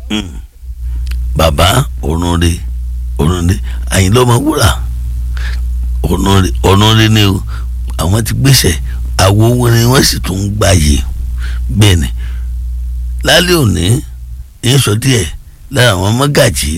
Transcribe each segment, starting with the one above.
bàbá òrùnre òrùnre àyìnlá ọmọ wúrà òrùnre òrùnre ni o àwọn ti gbèsè àwo orin wọn sì tún ń gbàyè bẹ́ẹ̀ ni lálẹ́ òní ń sọ díẹ̀ lára àwọn mọ́gàjì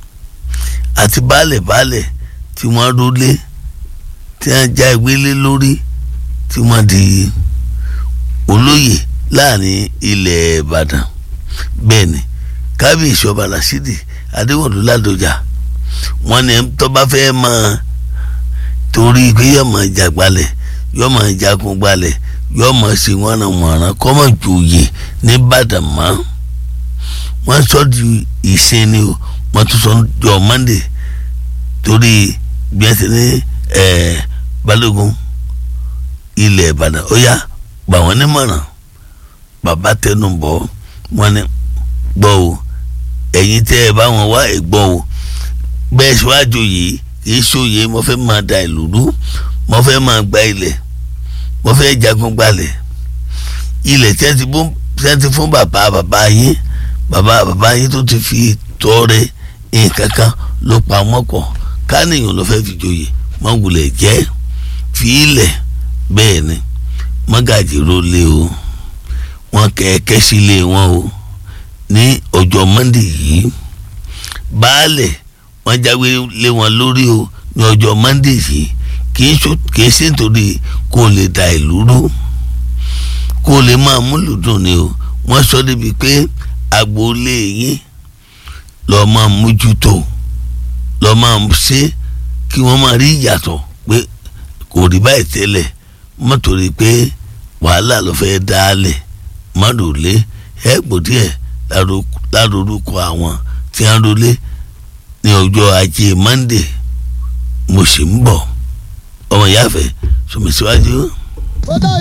àti baálẹ̀ baálẹ̀ tí wọ́n rólé tí wọ́n já ìwélé lórí tí wọ́n di olóyè láàrin ilẹ̀ ìbàdàn bẹ́ẹ̀ ni kábíyèsí ọba rasidi adéwọ̀lú ládọjà wọ́n ní tó bá fẹ́ máa torí pé yóò máa jàgbalẹ̀ yóò máa jagun gbalẹ̀ yóò máa ṣe wọ́nàwọ̀nrán kọ́ máa jòyè nìbàdàn mọ́ wọ́n sọ di ìsìn ni o wọ́n tún sọ jọ monday torí bí wọ́n ti ní balógun ilẹ̀ ìbàdàn ó yá gbà wọ́n nímọ̀ràn bàbá tẹnu bọ̀ wọ́n ní gbọ́ o ẹ̀yin tẹ́ ẹ bá wọn wá ẹ̀ gbọ́ o bẹ́ẹ̀ ṣíwájú yìí kìí ṣòye mo fẹ́ máa da ìlú rú mo fẹ́ máa gba ilẹ̀ mo fẹ́ jagun gbalẹ̀ ilẹ̀ tí wọ́n ti fún bàbá bàbá yín bàbá bàbá yín tó ti fi tọrẹ nǹkan kan ló pa mọ́kàn kánìyàn ló fẹ́ fi joyè mọ́gùlẹ̀ jẹ́ fi ilẹ̀ bẹ́ẹ̀ ni mọ́gàjì ló lé o wọn kẹ̀kẹ́ sílé wọn o ní ọjọ́ mọ́ndé yìí baálẹ̀ wọ́n jáwé lé wọn lórí o ní ọjọ́ mọ́ndé yìí kìí ṣe nítorí kó lè da ìlú rú kó lè máa múlùdùn ni o wọ́n sọ débi pé agboolé yín lọ́ọ́ máa mójútó lọ́ọ́ máa ṣe kí wọ́n máa rí ìyàtọ̀ pé kò rí báyìí tẹ́lẹ̀ mọ́tòrí pé wàhálà ló fẹ́ dálẹ̀ mọ́dòlé ẹ̀gbọ́n díẹ̀ lárúkọ àwọn tí wọ́n rólé ní ọjọ́ ajé monde mo sì ń bọ̀ ọmọ ìyáfẹ́ sọmi síwájú.